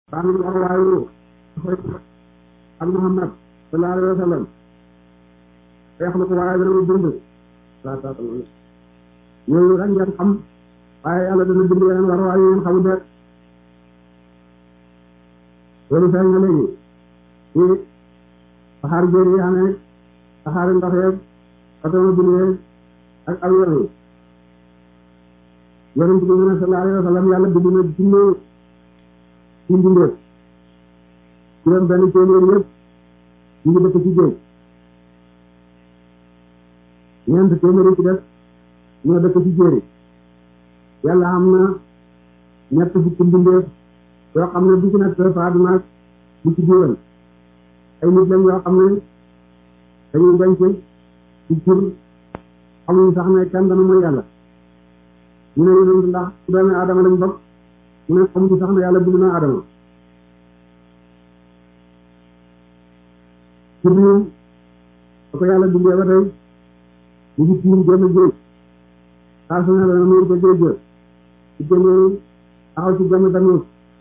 sànni warwaayu ak Muhammad sallallahu alayhi wa sallam yaxluqu waaye dana bind laa taatamoon yooyu rek ngeen xam waaye yàlla dana bind yeneen warwaay yu ngeen xamul de loolu feeñ na léegi ci saxaar jéer yi amee saxaari ndox yeeg automobile yeeg ak avion yi yonent bi mu ne sallallahu alayhi wa sallam yàlla bind na junne ci mbindeef juróom benn téeméer yëpp ñu ngi dëkk ci géej ñeent téeméer yi ci def ñoo dëkk ci jéeri yàlla am na ñett fukki mbindeef yoo xam ne bu ci nekk faatu naag bu ci biiram ay nit lañ yoo xam ne dañuy denc ci jur xamuñ sax ne kenn dana mooy yàlla ñu ne yonent ndax doomi aadama lañ bokk mu ne xamuñ sax ne yàlla bind na aadama ci biir ba ko yàlla bindee ba tey ñu ngi tiim génn géej saa su ne dana muy ca géej ga ci génnee taxaw ci génn danuus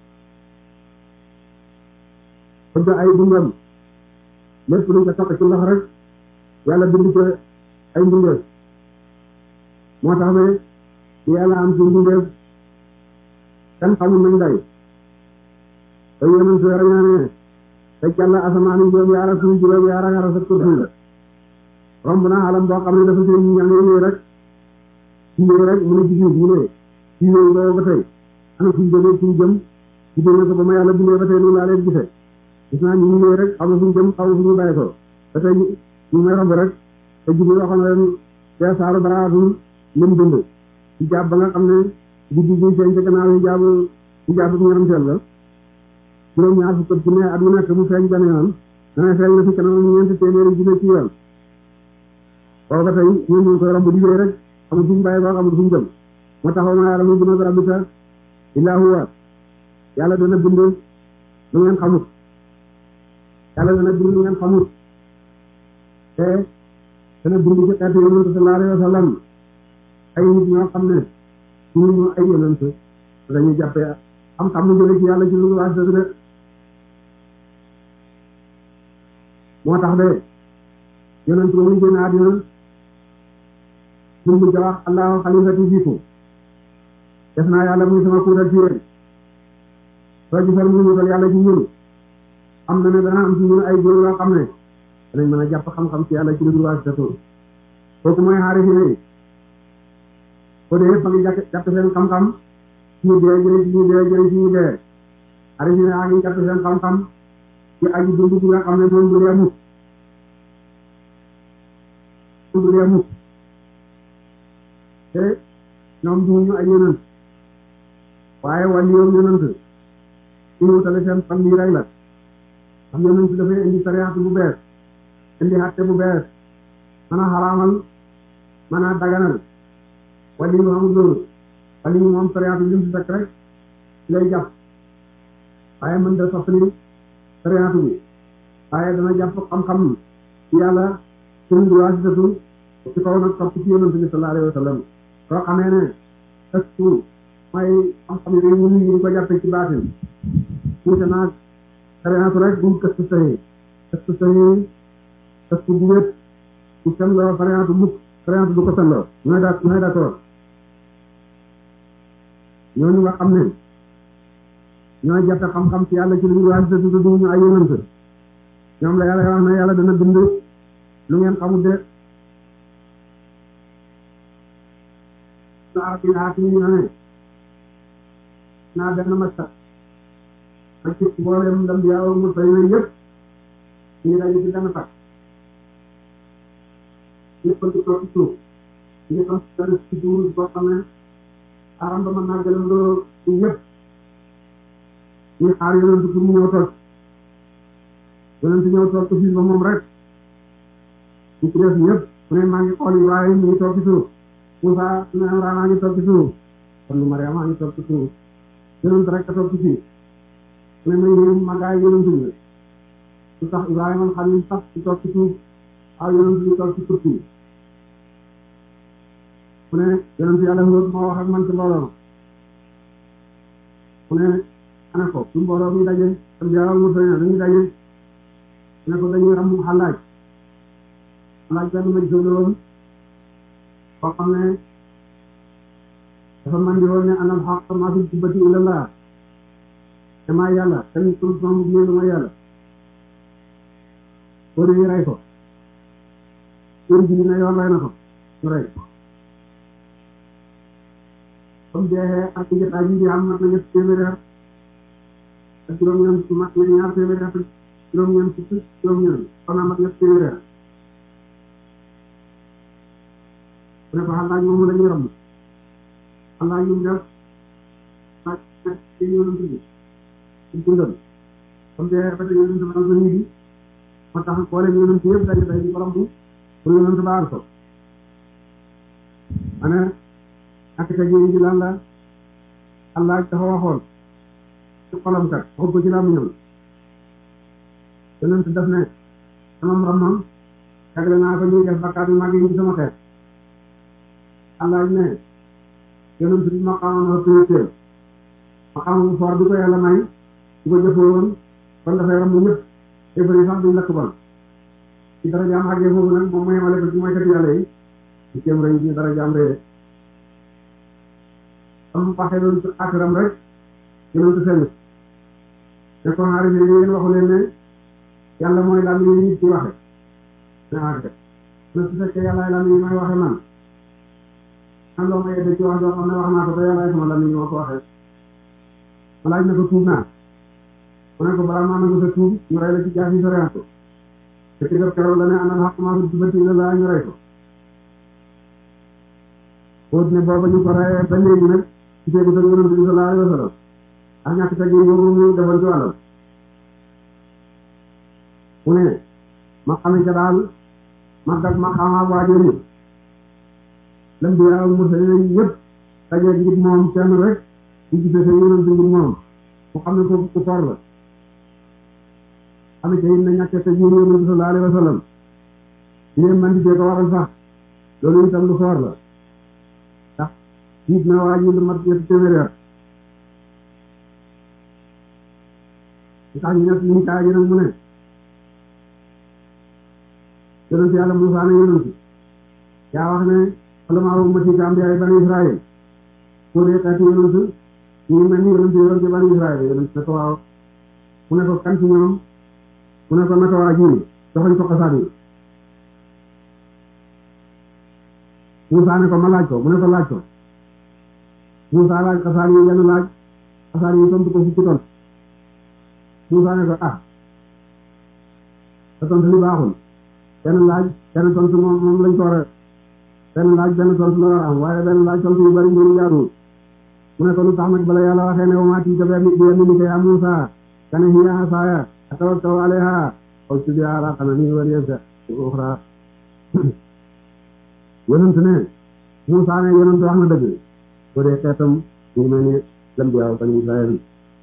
bëgg ay dundam lépp luñ ko toq ci ndox rek yàlla bind ko ay mbindeef moo tax ba yàlla am ci mbindeef kenn xamul nañ day ba yonent su rañaane te jàll asamaan yi juróom yaara suuf juróom yaara nga rafet kursi la romb na alam boo xam ne dafa seen ñaan yooyu rek ci yooyu rek mu ne ci suuf mu ne ci yooyu boobu ba tey ana suñ jógee suñ jëm ci dégg ko ba ma yàlla bindee ba tey noonu laa leen gisee gis naa ñu ñëwee rek xamu fuñ jëm xamu fuñu bàyyi ko ba tey ñu may romb rek te jibi waxoon na leen te saaru baraatum lim dund ci jàpp ba nga xam ne guddi bi feeñ ca gannaaw yi jaabu ci jàpp ñaram teel la juróom ñaar fukk ci ne at mu nekk mu feeñ benn yoon dana feeñ na fi kanam ñeenti téeméeri junne ci yoon boobu ba tey ñun ñu ngi koy romb liggéey rek xamul fuñu bàyyi ko xamul fuñu jëm moo taxaw ma yàlla mu bina rabbika illaa huwa yàlla dana bind lu ngeen xamut yàlla dana bind lu ngeen xamut te dana bind ci xeetu yonent sallallahu alayhi wa sallam ay nit ñoo xam ne ñu ñu ay yonent dañuy jàppee xam-xam mu jële ci yàlla ci lu waas dëgg de moo tax de yonent ba muy génn àddina mun mujj wax allahu xalifati fiikum def naa yàlla muy sama kuutal ci yéen soo gisal mu wutal yàlla ci ñun am na ne dana am ci ñun ay góor yoo xam ne danañ mën a jàpp xam-xam ci yàlla ci lu waas dëgg kooku mooy xaarifi ne ko dee yëpp a ngi jàpp jàpp seen xam-xam ci ñu dee jëlee ci ñu dee jëlee ci ñu dee xaarifi ne a ngi jàpp seen xam-xam ci aji dund bi nga xam ne moom du dee mukk du dee mukk te ñoom duñu ay yonent waaye wàllu yoon yonent ñu wutale seen fan lii rek la am yonent dafay indi sariyaatu bu bees indi xatte bu bees mën a xaraamal mën a daganal wàllu yu amul loolu wàllu yu moom sariyaatu lim si fekk rek ci lay jàpp waaye mën da soppali sariyaatu bi waaye dana jàpp xam-xam ci yàlla suñ duwaasitatu ci kaw nag topp ci yonent bi sallallahu alayhi wa sallam soo xamee ne ëstu mooy xam-xam yooyu ñu ngi ko jàppe ci baatin wuute naag sariyaatu rek bu këstu saxee këstu saxee këstu bu wét bu selloo sariyaatu mukk sariyaatu du ko selloo ñooy daa ñooy d'accord ñooñu nga xam ne ñooy jàppe xam-xam ci yàlla ci lu ñu waasitatu du ñu ay yonent ñoom la yàlla wax na yàlla dana bind lu ngeen xamul de arab yi xaati ñu ne naa benn maktab ak ci mboolem ndam bi yàlla mu fay yooyu yëpp ñu daje ci benn fak ñëpp a toog ci suuf ñëpp a benn ci duur boo xam ne aram ba mën naa gëlam loo ci yëpp ñu xaar yonent pour mu ñëw toog yonent ñëw toog ko fii ba moom rek ñu ci def ñëpp mu ne maa ngi xool yi waaye mu ngi toog ci suuf Moussa ne Imraan a ngi toog ci suuf kon lu Mariama a ngi toog ci suuf yonent rek a toog ci fii mu ne may yéen magaay yonent bi su tax Ibrahima Xalil sax ci toog ci suuf aw yonent bi toog ci kursi mu ne yonent yàlla Huud moo wax ak man ci mbooloo mu ne ana ko su mbooloo mi daje am jawal mu sëñ dañuy daje ne ko dañuy ram xalaaj xalaaj benn ma jóg la woon koo xam ne dafa mandi woon ne anal xaq maa fi jubbati ilallah te maa yàlla tamit solution bu ñëw mooy yàlla boo demee rey ko kër gi na yoon rey na ko ñu rey comme jeexee ak jotaay bi am mat na ñett téeméeri at ak juróom-ñeent mat na ñaar téeméeri at ak juróom-ñeent fukk juróom-ñeent kon mat ñett téeméeri at bu ne ko xalaaj moomu la ñuy romb xalaaj yu mu def xalaaj ci yonent bi ci dundam comme jeexee ba tey yonent ba ko ñibbi moo tax mboolem yonent yëpp daje day di ko romb pour yonent ba aar ko ana ak sa jëriñ ji lan la Allah dafa waxoon ci xolam kat waxut ko ci laa mu ñëw yonent def ne sama ramam jagle naa ko ñuy def bakkaat yu mag yi ci sama xeet Allah ne yonent bi ma xamoon wa priorité ma xamoon foor bi ko yàlla may di ko jëfoo woon kon dafay ram ñëpp te bëri sax duñ lakk bon ci dara jaam àggee foofu nag moom mooy yemale ko ci moykat yàlla yi ci kéem rëy ci dara jaam rëy am waxee loolu ci akiram rek yonentu seen te kon xaari bi yéen waxu leen ne yàlla mooy lam yi nit ci waxe ne ake na su fekkee yàlla lam yi may waxe man am loo ma yedde ci wax joo xam ne wax naa ko te yàlla sama lam yi ma ko waxee ma laaj na ko tuub naa mu ne ko balaa maa nangu sa tuub ñu rey la ci jaasi soriant ko te ci def keroog la ne anal xaq maa fi jubati la laa ñu rey ko fóot ne booba ñu ko reyee ba léegi nag ci teegu sa yonent bi sallallahu alayhi wa sallam ak ñàkk teg yi boobu mu defoon ci wàllam mu ne ma xame ca daal ma dag ma xamaa waajur yi lam bi ak mursalin yëpp dajeeg ngir moom kenn rek di gisee sa yonent ngir moom mu xam ne ko ku for la xame ca it na ñàkk teg yi yonent bi sallallahu alayhi wa sallam di leen man di ko waral sax loolu itam lu for la ndax nit na waa ji lu mat ñetti téeméeri at li tax ñu nekk liñ kaa ji nag mu ne yonent yàlla Muusaa ne yonent yaa wax ne ulamaa ummati ka ambiyaa bani Israël pour dee xeeti yonent ñu mel ni yonent yonent bani Israël yonent ne ko waaw mu ne ko kan ci ñoom mu ne ko naka waa ji joxoñ ko xasaat yi Muusaa ne ko ma laaj ko mu ne ko laaj ko Muusaa laaj xasaat yi yenn laaj xasaat yi tontu ko fukki ton Muusaa ne ko ah sa tontu li baaxul benn laaj benn tontu moom moom lañ ko war a benn laaj benn tontu la war a am waaye benn laaj tontu yu bari mbiri jaaduwul mu ne ko lu tax nag bala yàlla waxee ne wa maa tiita bi yamiinika yaa Muusaa kana hiya asaaya atawakkau alayha wa usbiha alaa ghanami wa liya uxraa yonent ne Muusaa ne yonent wax na dëgg boo dee xeetam ñu mel ni lambiyaaw bani Israël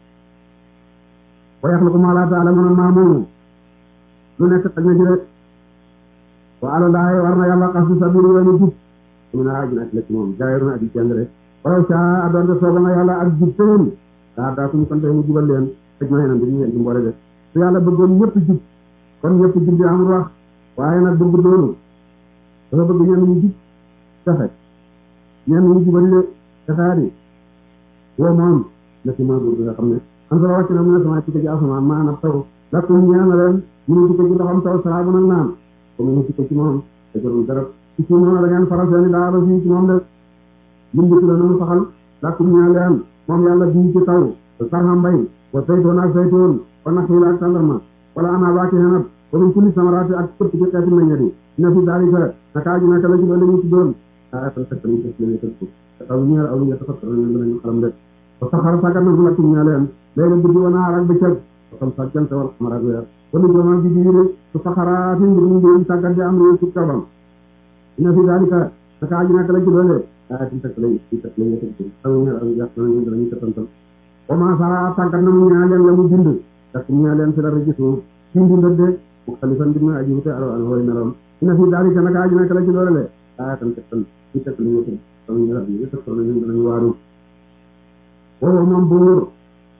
wa yaxluqu maa laa ta'lamuun maa moomu lu nekk xaj na ci rek wa alallaahi war na yàlla xasu sabili yoonu jub mu ne aji na ci moom jaayru na aji jàng rek walaw saa doonte sooba na yàlla ak jub seen daa daa kum konte mu jubal leen xaj ma yeenam dañu leen ci mboole de su yàlla bëggoon ñëpp jub kon ñëpp jub di amul wax waaye nag bëgg doonu dafa bëgg ñenn ñu jub texe ñenn ñu jubali de texaari woo moom la ci mooy buur bi nga xam ne am solo wàcc na mu ne sama ci ci asamaan maanaam taw lakkum ñeel na leen ñu ne ci ci ndoxam taw saabu nag naan comme ñu ci ci moom te jarul dara ci ci moom da ngeen faral seeni daara fii ci moom de limbitu la nu saxal lakkum ñeel leen moom yàlla bii ci taw sarxa mbay wa saytoon ak saytoon wa naxiil ak tàndarma wala ana baaki xenab wa min kulli samaraati ak képp ci xeeti meññet yi na fi daalika naka aju naka la ci loolu ñu ci doon aa tan fekk ñu def leen tëkku te taw ñeel aw ñu tafakkar ñu danañu xalam de wa saxara sàggat na fu lakkum ñeel leen léegi guddi wa naar ak bëccëg xam sa jant wal xamar ak weer wala joomal bi diine su saxaraati ngir ñu ngi tàggat di am réew ci kabam ina fi daalika naka aju naka la ci doole aa tan fekk lay ci fekk lay tëkku taw ñeel aw ñu danañu danañu tëtantal wa ma sa tàggat na mu ñeel leen la mu bind dak mu ñeel leen fi la regisu ci mbindal de mu xalifan di ma aji wute alo an way meloom ina fi daalika naka aju naka la ci doole le aa tan fekk ci fekk lay taw ñeel aw ñu tëtantal ñu danañu waaru woo moom buur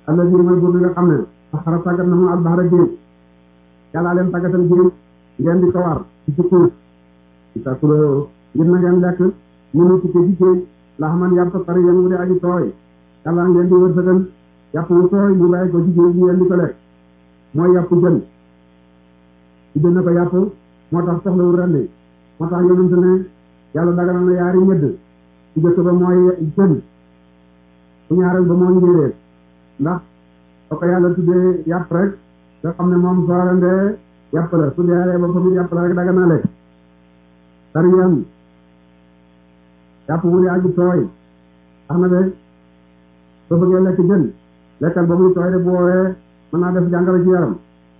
alla bi mooy buur bi nga xam ne saxara tàggat na mu albaxara géej yàllaa leen tàggatal géej ngeen di ko war ci ci suuf di takuloo ngir na ngeen lekk mënu tukkee ci géej laa man yàpp pare yéen wu de aji tooy yàlla ngeen di wërsëgal yàpp wu tooy mu bàyyi ko ci géej ngeen di ko lekk mooy yàpp jën ci jën na ko yàpp moo tax soxlawul rendi moo tax yonente ne yàlla daganal na yaari ñëdd ci jëkk ba mooy jën bu ñaareel ba mooy njéeréer ndax soo ko yàlla tuddee yàpp rek nga xam ne moom soo rendee yàpp la su dee ba famit yàpp la rek daga naa lekk tariyan yàpp wu di aji tooy tax na de soo bëggee lekk jën lekkal ba muy tooy de bu woowee mën naa def jàngoro ci yaram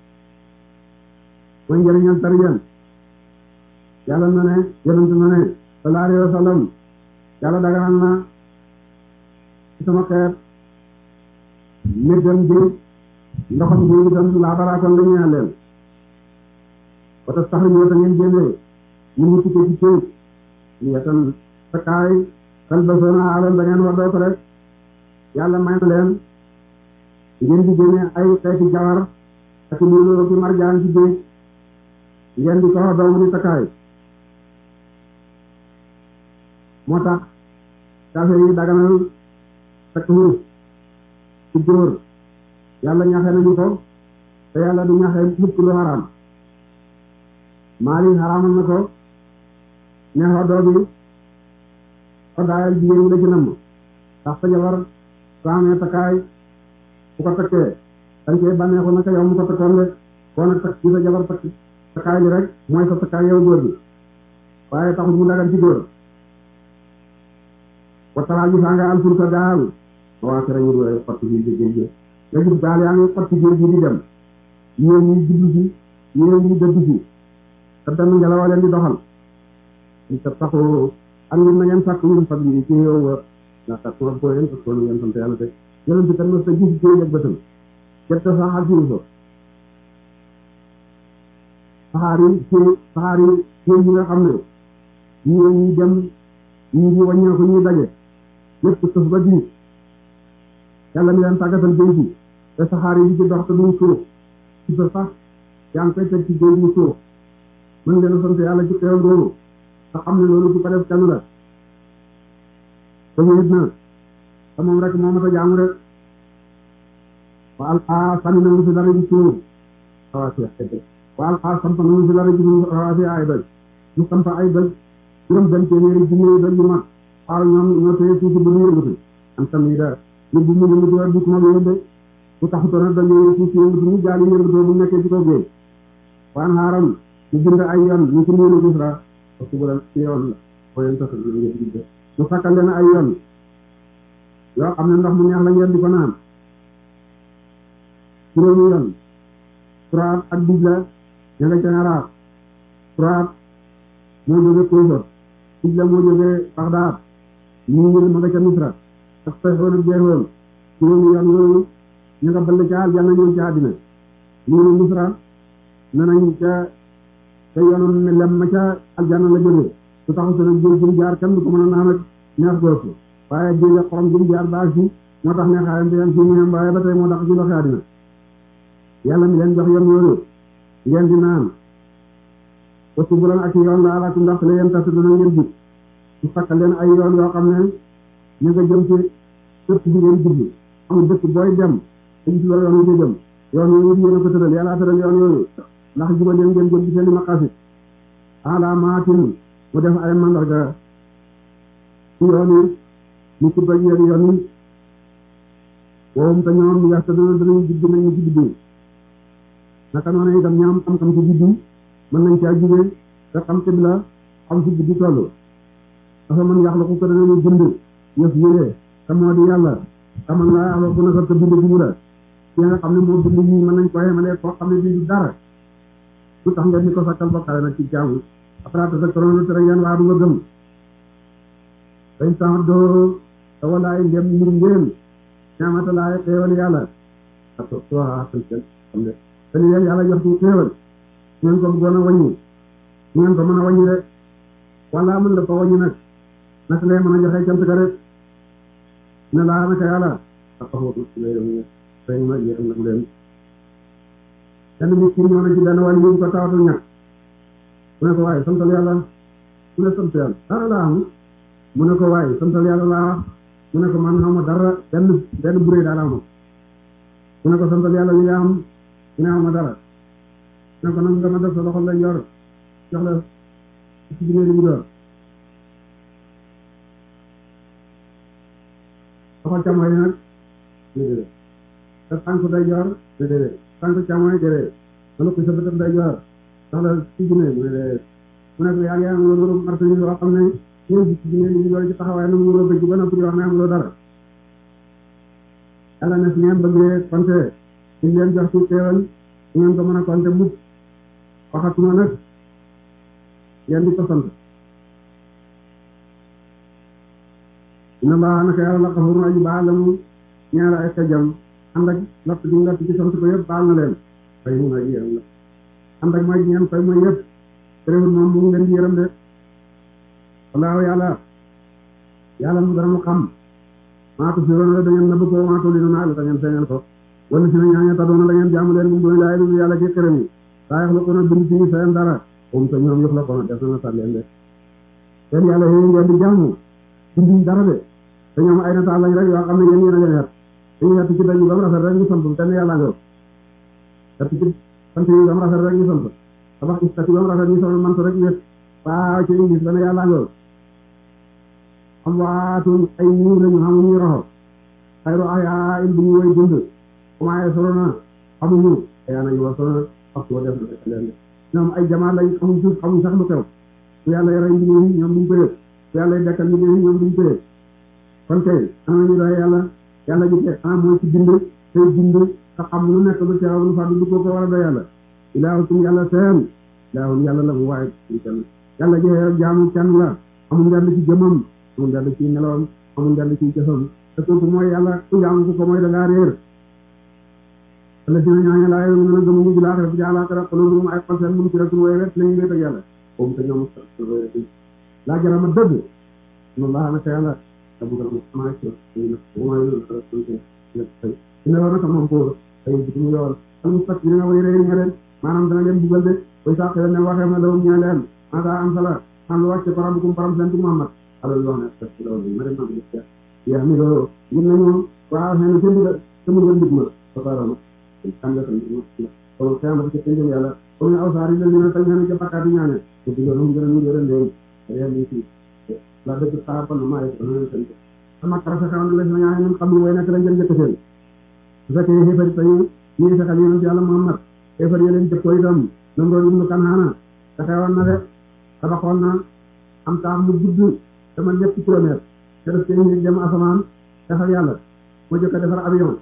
mooy njëriñal tariyan yàlla na ne yonent na ne sallallahu alayhi wa sallam yàlla daganal na ci sama xeet méddam bi ndoxam bi itam laa balaa kon la ñeel leen wata sax ñoo ta ngeen génnee ñu ngi tukkee ci kéej ñu yetan sa kaay kal ba soona aloon da ngeen war doo ko rek yàlla may na leen ngeen di génne ay xeeti jawar ak luuloo ki marjaan ci géej ngeen di ko wax doomu di takkaay moo tax kafe yi daganal takk wurus ci góor yàlla ñaxe nañu ko te yàlla du ñaxe mukk lu xaraam maali xaraamal na ko ne xoddoo bi xoddaayal jigéen ñi la ci namm ndax sa jabar soo amee takkaay bu ko takkee dañ koy bànneexu naka yow mu ko takkoon de koo nag takk ci sa jabar takk takkaay li rek mooy sa takkaay yow góor bi waaye taxul mu dagan ci góor wattalaa gi saa nga alfurka gaal waa kere ñu doy xotti biir bi géej nga gis gaal yaa ngi xotti géej gi di dem yéen ñi jublu si yéen ñi dëdd si te benn ngelaw leen di doxal ñu sa taxoo am ngeen na ngeen sàkk ñun fag yi ci yow wa ndax sàkk ma ko yéen parce que ngeen sant yàlla te yonent bi kan ma sa gis géej ak bëtam gerte sax ak suñu ko saxaar yi ci saxaar yi géej yi nga xam ne ñii ñi dem ñii di wàññeeku ñuy daje lépp sëf ba diis yàlla mi leen tàggatal géej gi te saxaar yi di ci dox te duñ suuf ci sa sax yaa ngi koy teg ci géej mu suuf mën ngeen a sant yàlla ci xew googu te xam ne loolu ci ko def kenn la te wéet na te moom rek moo mat a jaamu rek wa alqaa sànni na mu si dara ci suuf rawaasi wa alqaa samp na mu si dara ci rawaasi ay doj ñu samp ay doj juróom benn téeméeri junni doj yu mag xaaral ñoom ñoo téye suuf si ba mu yëngatu am tamit da ñu bu mu yëngatu rek du ko mag yóbbe bu taxutoon rek dañuy suuf si yëngatu ñu jaali yëngatoo bu nekkee ci kaw géej waan xaaram ñu bind ay yoon ñu ko mën a gis ra parce que bu la ci yoon la boo leen tasal ñu ngeen gis mu sakkal leen ay yoon yoo xam ne ndox mu neex la ngeen di ko naan juróomi yoon Furaat ak Dijla ña nga ca Iraq Furaat moo jóge Kousor Dijla moo jóge Bagdad ñu ngi ma nga ca Misra ak Sayxoon ak Jeexoon juróomi yoon yooyu ñu nga ball ca aljanna ñëw ci àddina ñu ngi Misra ne nañ ca te yoonu ne lem ma ca aljanna la jóge su taxu se nag géej gi jaar kenn du ko mën a naan ak neex goosu waaye géej ak xorom gi jaar baag si moo tax neexaayam te yam si ñu waaye ba tey moo tax ci ndoxi àddina yàlla mi leen jox yoon yooyu ngeen di naan wasu bu leen ak yoon la alaku ndax la yéen tas dana ngeen jub su sakkal leen ay yoon yoo xam ne ñu nga jëm ci dëkk bi ngeen jublu amul dëkk booy dem te gis la yoon wi di jëm yoon yooyu yéen a ko tëral yàlla tëral yoon yooyu ndax jubal leen ngeen jëm ci seen i maqasit alaamaatin mu def ay mandarga ci yoon yi ñu ci bëj yéen yoon yi woowum te ñoom yax te dana danañu jubbi nañu ci biddiw naka noonu itam ñoom xam-xam ci biddiw mën nañ caa jugee te xam xibla xam ci biddi toll dafa mën yàq la ko ko danañu bind yëf yére te moo di yàlla xamal nga yàlla bu na sa bind jiwu la ki nga xam ne moo bind ñii mën nañ ko yemalee koo xam ne bindu dara lu tax ngeen di ko sakkal ba pare nag ci jaamu après te sa koroona tere ngeen waa du nga gëm dañ sax doo te walaay ndem mbir ngeen ñaamata laay xéewal yàlla ak soo xam ne te li leen yàlla jox ci xéewal ngeen ko bëggoon a wàññi ngeen ko mën a wàññi rek wala mën la ko wàññi nag naka lay mën a joxe cant ka rek ne laa naka yàlla ak xaw rahima yéram na mu leen kenn miskin ñëw na ci benn wàll yi ko tawatul ñàkk mu ne ko waaye santal yàlla mu ne sant yàlla dara laa am mu ne ko waaye santal yàlla laa wax mu ne ko man xaw ma dara benn benn burée daal am mu ne ko santal yàlla li nga am mu ne xaw ma dara mu ne ko nag nga ma def sa loxo la yor jox la ci biir li mu door loxo càmmoñ nag déedéet te tànk day yor déedéet tànk càmmoñ déedéet ma lukki sa bëtam day yor jox la ci biir mu ne déedéet mu ne ko yaa ngi am loolu martani yoo xam ne ñoom ci biir li mu door ci taxawaay na mu war a bëgg ba noppi di wax ne amuloo dara yàlla ne su ngeen bëggee konte ñu leen jox ci teewal su ngeen ko mën a konte mukk waxatuma nag ngeen di ko sant inna allaha naka yàlla la xafurun aji baal la mu ñaar ay xejam ànd ak lott gi lott ci sant ko yëpp baal na leen fay mun aji yërëm la ànd ak mooy ñeen fay mooy yëpp terewul moom mu ngi leen di yërëm de wallaahu yàlla yàlla mu dara mu xam maatu si woon la da ngeen nëbb ko maatu li naa la da ngeen feeñal ko wala si na ñaaña tadoona da ngeen jaamu leen mu doon laay lu yàlla ci xërëm yi saa yax la ko na bind ci seen dara om te ñoom yox la ko na def na sat leen de seen yàlla yooyu ngeen di jaamu binduñ dara de te ñoom ay nataal lañ rek yoo xam ne yéen yéen a leen xet dañuy xett ci dañu ba mu rafet rek ñu sant te ne yàlla nga xett ci sant yi ba mu rafet rek ñu sant tabax istati ba mu rafet ñu sol mant rek wét waaw ci ingis ba ne yàlla nga am waatun ay ñii lañu xamuñu roxo xayru ayaa in bu ñu woy dund commencé solo na xamuñu ayaa nañu war solo waxtu wa def na fekk leen de ñoom ay jamaa lañ xamuñ suuf xamuñ sax lu xew su yàlla rey mbir yi ñoom duñ ko yëg su yàlla dekkal mbir yi ñoom duñ ko yëg kon kay ana ñu doy yàlla yàlla ji te ana mooy ci bind tey bind te xam lu nekk lu teew lu fàddu du ko ko war a doy yàlla ilaahukum yàlla seen ilaahum yàlla la mu waaye ci kenn yàlla ji jaamu kenn la amul ndend ci jëmam amul ndend ci nelawam amul ndend ci jëfam te kooku mooy yàlla ku jaamu ku ko mooy da ngaa réer alla dina ñooñu laa yow mën a gëmuñu bi laaxira bi jaalaaxira xololum ay xol seen mun ci rek wooy wet lañu wéet ak yàlla boobu te ñoom laa jarama dëgg no laa naka yàlla tabugal ma xamaa ci wama ina war naka moom ko ay bi mu yool al mustak dina way réer ña leen maanaam dana leen bugal de way saq ne waxee na lawum ña leen asa am sala am lu wàcce param kum param seen Muhammad alal wax ne tak ci loolu ma dem na ko yaa mi loo ñun nañu waaw xëy na seen digal sama ngeen dig ma ba parama xam nga tamit kon xiyamati ci tënjëm yàlla comme aw saar yi la ñu tañ ñaan ci bakkaat yi ñaane ko digal mu gën a ñu gën leen réew mi ci la dëgg saabal na maa ko na tan sama karasa xaw na la ñaan ñun xam lu way nak lañ jël jëkk seen su fekkee xéefar tañu ñi fexal yonent yàlla Muhammad xéefar yi leen jëkkoo itam nam doon ibnu Kanhaana taxawoon na de tabaxoon na am taax mu gudd dama ñetti kilomètre te def ci nit dem asamaan defal yàlla moo jëkk a defar avion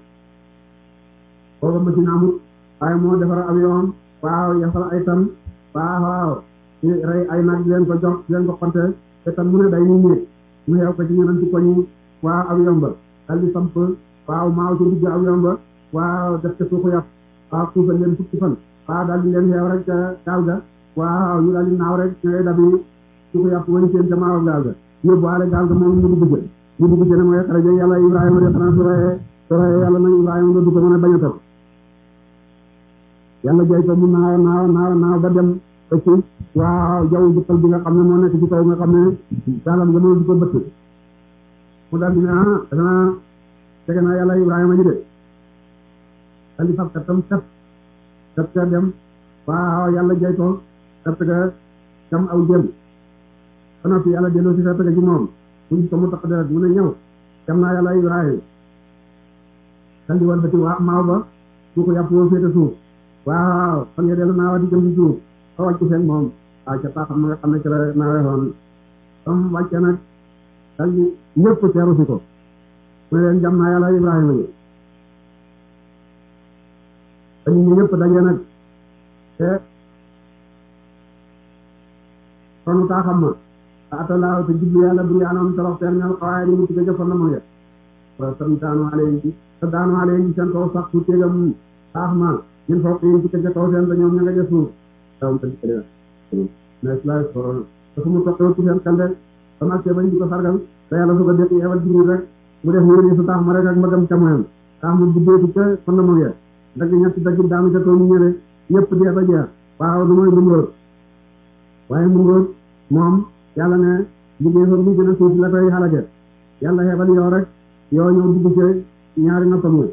booba machine amul waaye moo defar avion waaw yafal ay tan waaw waaw ñu rey ay nag leen ko jox leen ko xonte te tam mu ne day ñu ñéeg mu xew ko ci ñeneen ci koñi waaw avion ba dal di samp waaw maaw ci digg avion ba waaw def ca suuxu yàpp waaw suufal leen fukki fan waaw daal di leen xeew rek ca gaal ga waaw ñu daal di naaw rek ñooy dabi suuxu yàpp wañ seen ca maaw gaal ga yóbbuwaale gaal ga moom ñu dugg ci ñu dugg ci ne mooy xaraja yàlla Ibrahima de xanaa su reyee su reyee yàlla nag Ibrahima nga dugg mën a bañ a topp yàlla jay ko mu naaw naaw naaw naaw ba dem ba ci waaw jaww jukkal bi nga xam ne moo nekk ci kaw nga xam ne daalam nga mënul di ko bëtt mu daal di ne ah dana tege naa yàlla Ibrahima ji de daal di fab kattam kat kat ka dem waaw yàlla jay ko kat ka kam aw jëm ba noppi yàlla delloo si kat ka ci moom mu ko mu tax deret mu ne ñëw kam naa yàlla Ibrahima daal di wan ba ci waa maaw ba su ko yàpp woo féete suuf waaw fan nga dellu naawa di jëm ci suuf ba wàcc seen moom waaw ca paaxam ma nga xam ne ci la naawee woon comme wàcce nag dal di ñëpp teeru si ko mu ne leen jam naa yàlla Ibrahima yi te nit ñi ñëpp daje nag te sonu taaxam ma a atalaaw te jublu yàlla bur yaanoon torox teen ñal xawaay di mu ci jëf na mo ya wa tam daanu aleen te daanu aleen seen kaw sax su tegam taax ma ñun foofu yéen ci kër kaw seen ba ñoom ña nga jëf suuf tawam te dikk dina mais la corona te fu mu toqee ci seen kande sama see bañ di ko sargal te yàlla su ko def yebal jibril rek mu def wér yi su taax ma rek ak mbagam camoyam tax mu buddeeku ca fondement ya dagg ñetti dagg daanu ca kaw ñu ñëre ñëpp dee ba jeex waaw du mooy mbungóor waaye mbungóor moom yàlla ne liggéey fa bu gën a suuf la koy xalage yàlla xebal yow rek yow ñëw dugg ci ñaari noppam nga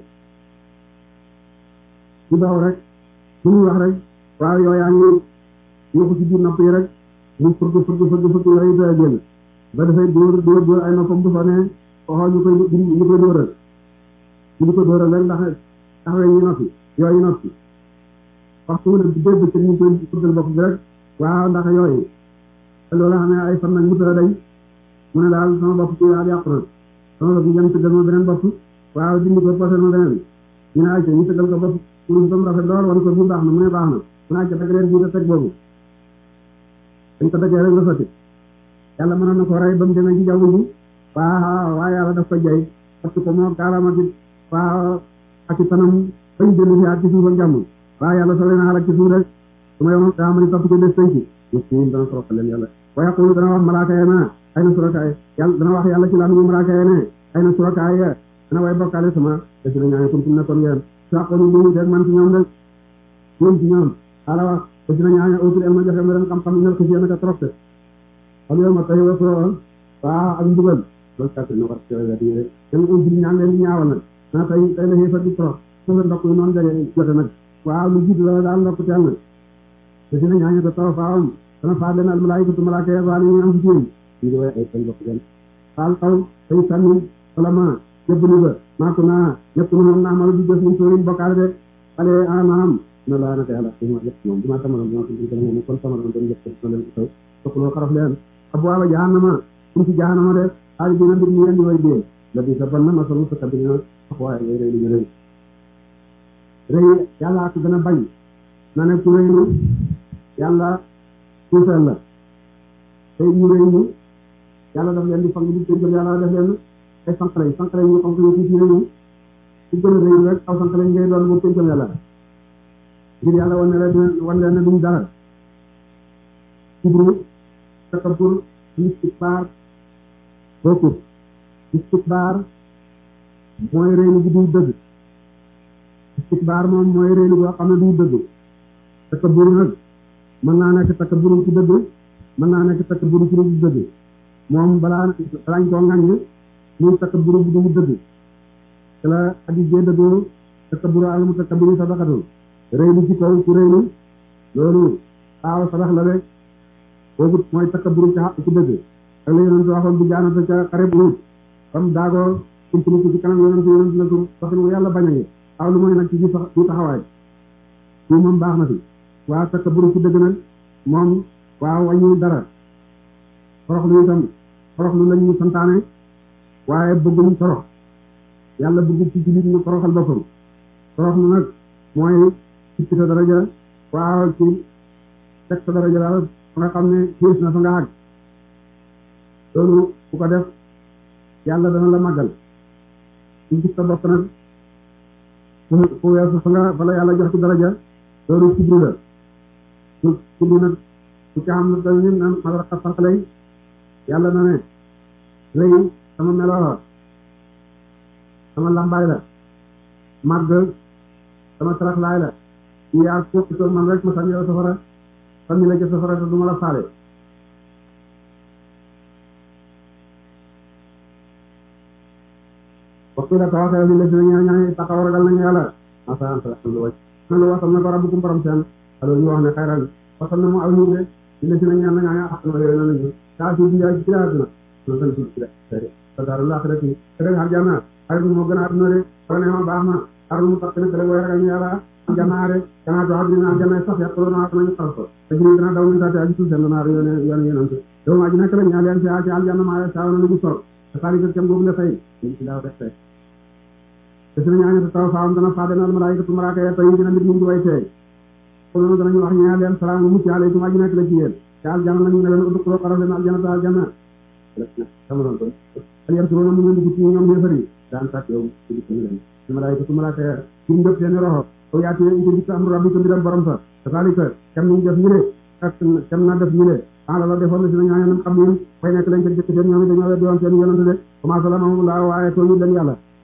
ci daw rek su muy wax rek waaw yow yaa ngi ñëw ko ci biir nopp yi rek mu fëgg fëgg fëgg fëgg yooyu doy génn ba dafay dóor dóor dóor ay noppam bu sonee xool ñu koy ñu koy dóoral ñu di ko dóoral rek ndax taxawee ñu noppi yooyu noppi waxtu mu ne bu dee bëccëg ñu koy fëggal bopp bi rek waaw ndax yooyu te loolu xam ne ay fan nag mu tëra day mu ne daal sama bopp ci daal yàqu na sama bopp jëm tëggal ma beneen bopp waaw dindi ko posé ma beneen ñu ne ayca ñu tëggal ko bopp pour ba mu rafet lool wan ko bi baax na mu ne baax na mu ne ayca dagg leen bii da teg boobu dañ ko daggee rek la sotti yàlla mënoon na ko rey ba mu demee ci jaww ji waaw waaw yàlla daf ko jay parce que moo kaalama ci waaw ak ci fanam bañ dellu si ak ci suuf ak jàmm waaw yàlla soo leen xalak ci suuf rek su ma yomoon daa ma ni topp ci des tënk muslim dana toroxal leen yàlla wa yaqulu dana wax malaaka ya na ay na surakaay yàlla dana wax yàlla ci laa mu malaaka ya ne ay na surakaay ya dana way bokkaale sama te si na ñaane kuntum nekkoon ngeen saqonu lu teg man ci ñoom rek ñoom ci ñoom ala wax te si na ñaane utul elma joxe ma leen xam-xam ñal ko si yéen a trop te xam yow ma tey wa soo waa ak mbugal loolu kàtt na war ci wet yi rek dem utul ñaan leen di ñaawal nag na tey tey la xeefat di trop su la ndokk yi noonu jage jote nag waaw lu jiitu la daal ndokk teel na te si na ñaañe ko taw faawam dana faat leen al malaayikatu malaaka ya waali ñu am ci ñu di way ay seen bopp den faal taw tay sànni wala ma jëbbali ba maaku naa ñëpp nu moom naa malu di jëf ñu sóorin bokkaale de ale anaam na laa naka yàlla dima yëpp moom dima tamaroon dima tudd dama moom kon tamaroon doon yëpp na leen ko taw soxloo xaraf leen abwaaba jahannama kum ci jahannama de xaali dina mbir ñu leen di way dee la bi sa ban na masalu sa kabina wax waaye ngay rëy li ñu rëy rëy yàlla ak gën a bañ na ne ku rëy yàlla suufeel la tey ñu rëy ñu yàlla daf leen di fang di tënkal yàlla def leen ay sànqale yi sànqale yi ñu xam ko ñu tuuti nañu su gën a rëy rek aw sànqale yi ngay doon bu tënkal yàlla ngir yàlla wan ne leen wan leen ne duñ dara kibru takabbur istikbaar bokkut istikbaar mooy rëylu bu duy dëgg istikbaar moom mooy rëylu boo xam ne duy dëgg takabbur nag mën naa nekk takabbur ci dëgg mën naa nekk takabbur ci lu dëgg moom balaa balaañ koo ŋàññ muy takabbur bu du dëgg te la addis jee dëggoo takabbur al mutakabbiri sadaqatu rëylu ci kaw ci rëylu loolu aaw sadax la rek boobu mooy takabbur ci xaq ci dëgg ak la yonent waxoon bi jaanata ca xare bu Uhud comme daagoo kumpiliku ci kanam yonent yonent la tur waxin wu yàlla bañ a ngi aw lu mooy nag ci ci taxawaay ci moom baax na fi waa takabbur ci dëgg nag moom waaw wàññi dara toroxlu itam toroxlu lañ ñu santaane waaye bëgguñ torox yàlla bëgg ci jullit ñu toroxal boppam toroxlu nag mooy ci sa daraja waaw ci teg sa daraja daal fa nga xam ne xiis na fa nga àgg loolu bu ko def yàlla dana la màggal ci gis sa bopp nag fu weesu fa nga fa la yàlla jox ci daraja loolu kibru la su kibru nag su ci xam na dañ nin nan madaraka sarxalay yàlla na ne rëy sama melo sama lambaay la màgg sama taraxlaay la ñu yaa ko toog man rek ma sànni la safara sànni la ca safara te du ma la faale waxtu la tawaxee li la si ñaa ñaa taxaw ragal nañu yàlla masa anta lu wacc na lu wasal na ko rabbukum borom seen alors ñu wax ne xayran wasal na mu aw ñu de li la si ñaa ñaa ñaa xam na yooyu nañu kaa si bi ci àdduna na tan ci ci te daal laaxira ci te rek aljanna ay moo gën a àdduna de wala ne ma baax na arul mu tax ne te rek way ragal ñu yàlla aljanna de kana to àdduna aljanna sax yàq lo na nañu xal ko te ñu gën a daw ñu taate ak ci seen na yoone yoone yonante do ma ji nekk la ñaan leen ci ci aljanna ma ya saaw na ñu sol te xali ko kem boobu la fay ñu ci daaw def tey te sina ñaan taw faam dana fa dana malaikatu malaaka ya tay dina nit ñu way tey ko noonu danañu wax ñaan leen salaamu mucc alaykum aji nekk la ci yéen te aljanna nañu ne leen uddu ko xaral leen aljanna ta aljanna sama non ko al yarsuruna mu ngi ci ñoom yéfari daan tak yow ci ci leen ci malaikatu malaaka ya ci ndëf seen roxo o yaati ko ci am rabbi ko ndiram borom sa salika kam ñu def ñu ne ak kam na def ñu ne ala la defoon na si ñaan ñaan xam ñu fay nekk lañ ko jëkk seen ñoom dañoo wéddi woon seen yonante de commencé la moom la waaye to ñu leen yàlla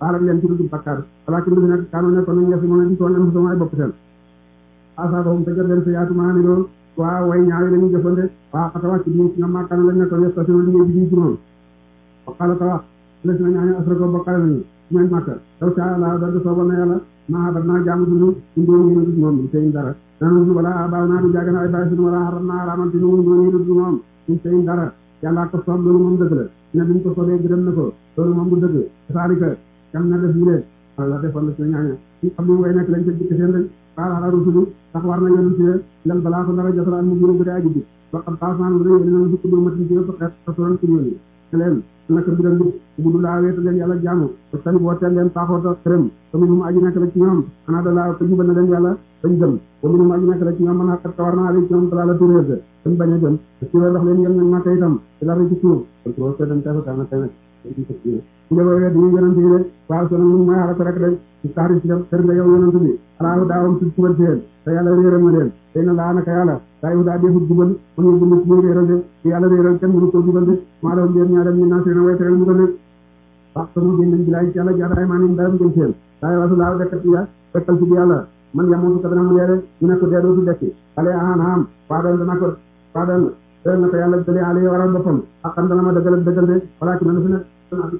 baal ak leen ci dugub bakkaar walakin lu nekk kaanu nekkoon nañ yasi mën a di tooñ am sama ay bopp seen asaabahum te jot leen sa yaatu maa ni doon waa way ñaawi lañu jëfande waa xatawaat ci biir nga maakaana lañ nekkoon yes station liggéey bi ci moom waqaala ta wax la si na ñaaño asrako bokkale nañu ñooñ màkka taw sa la da soobal na yàlla maa dar naa jaamu dund ñu doon ñu dund moom seen dara nanu wala baaw naa du jaaga na ay bàyyi sunu wala xaram naa raamante nu ñu ñu dund moom ñu seen dara yàlla ko soob loolu moom dëgg la ne biñ ko soobee gërëm na ko loolu moom bu dëgg saalika kam na def yile wala defoon la si ñaaña ñu xam ne way nekk lañ ca dikk seen rek xaala ala rusulu ndax war na yonent yi lal balaa ko dara jotal al mu gënu bu dee aji bi ba xam paasaan bu dee yéen fukk bu matin ci yëpp xeet rasulan ci yónni ne leen naka mbiram bi bu du laa weeta leen yàlla jaamu te tamit wooteel leen taaxoota xërëm te mu mu aji nekk la ci ñoom xanaa da laa ko jubal na leen yàlla dañ gëm te mu mu aji nekk la ci ñoom mën a xat war naa leen ci ñoom dalaa la turéer dañ bañ a gëm te ci loolu wax leen yem nañ màkka itam ci la ci suuf kon ko seetan tefa na tey nag su nga wet ñu yonent yi de waaw sona mun mooy xala ko rek de ci taari si dem kër nga yow yonent bi alaahu daawam si subal seen te yàlla réeral ma leen tey na laa naka yàlla daa yu daa defut jubal mun ñu bund muy réeral de ci yàlla réeral kenn mënu ko jubal de maa doon leen ñaa dem ñu naa seen way teral mu ko de wax sama génnañ bilaay ci yàlla jaadaay maa ni daram gën seen daay wasu laaw dekkat ya dekkal ci bi yàlla man yamoo ko dana mu dee de ñu ne ko dee dootu dekki ale aan am waa doon dana ko waa doon dëgg na ko yàlla dële ale waral boppam ak xam dana ma dëggal dëggal de walaa ki man fi nekk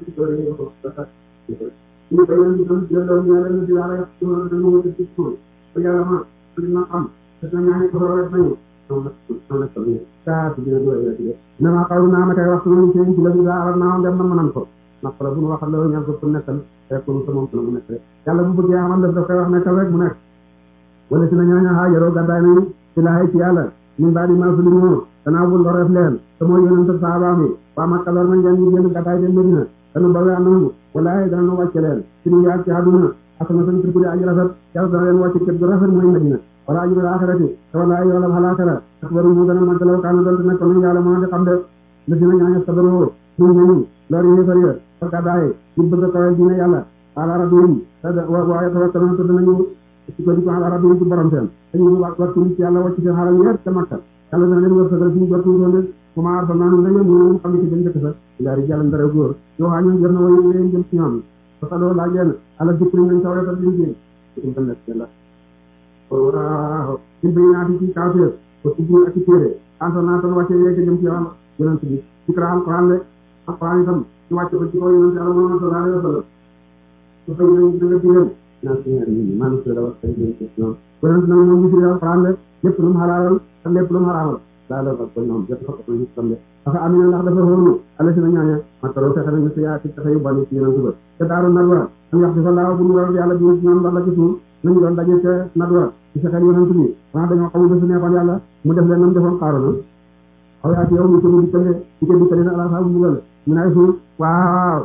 ñu koy yéen itam jëndoo ñu leen di yàlla yàq ci moom dañu wut ci suuf ba yàlla ma dina xam te na ñaani ko rek nañu non non ko ni ta ci dina do ya ci na ma xaw naa ma kay wax ñu ci ci la bi da na dem na manan ko nak la bu ñu waxal la ñaan ko ku nekkal te ko ko moom ko mu nekk yàlla bu bëggee amal daf da koy wax nekkal rek mu nekk wala ci na ñaana haajaro gaddaay nañu ci laay ci yàlla min baadi ma sulu ñu danaa bu loreef leen te mooy yonent sahaaba mi waa Makka lor nañ leen ñu génn gaddaay dem Medina danu ba wee nangu walaay dana nu wàcce leen ci ñu yaag ci àdduna asana san turkudi aji rafet yàlla dana leen wàcce kër gu rafet mooy Medina wala ajurul axirati te walaay yoolam xalaakara ak waru mu gën a màgg law kaana doon nekk nañ yàlla mën a di xam de la dina ñaaña sabaroo muñ nañu lor yi far ya fa gaddaay ñu bëgg a kawal dina yàlla ala rabbihim waaye tawakkaluna te danañu ci ko di ko ala rabbihim ci borom seen dañu wàccu ci yàlla wàcc seen xaral yëpp ca Makka yàlla dana leen wërsëgal suñu jot ñu doon bu ma aar fa naanu nga yóbbu ñu xam ne ci dañ dëkk sa ilaari jàllan dara góor yow waa ñun jër na way leen jëm ci ñoom parce que loolu laaj leen ala dikk nañ taw rek liñ jëm ci tam nekk yàlla waaw ci bay naa ci kawteef ko ubbi ak ci téere ansa naa tan wàcce yeeg jëm ci yàlla yonent bi ci kra alquran le alquran itam ñu wàcce ko ci kaw yonent yàlla Muhammad sallallahu alayhi wa sallam su fay nañ da nga digal naa ci ñaari ñi maanaam su la wax tay jëm ci ñoom yonent nag moom gis alquran le lépp lu mu xalaalal ak lépp lu mu xaraamal daa la ko ñoom jot ko ko ñu tam de dafa am na ndax dafa xoolu ala si na ñaaña mataro fexe nañu si yaa ci taxe yu bani ci yeneen suba te daaru nadwa am yax si fa laaw bu ñu waral yàlla bi ci ñoom ndax la ci suuf nañu doon daje ca nadwa ci fexeel yonent bi waa dañoo xamul ba su neexoon yàlla mu def leen nam defoon xaaroona aw yaa ci yow ñu ko mu dikkale ci ko dikkale na ala saa bu bugal ñu nay suuf waaw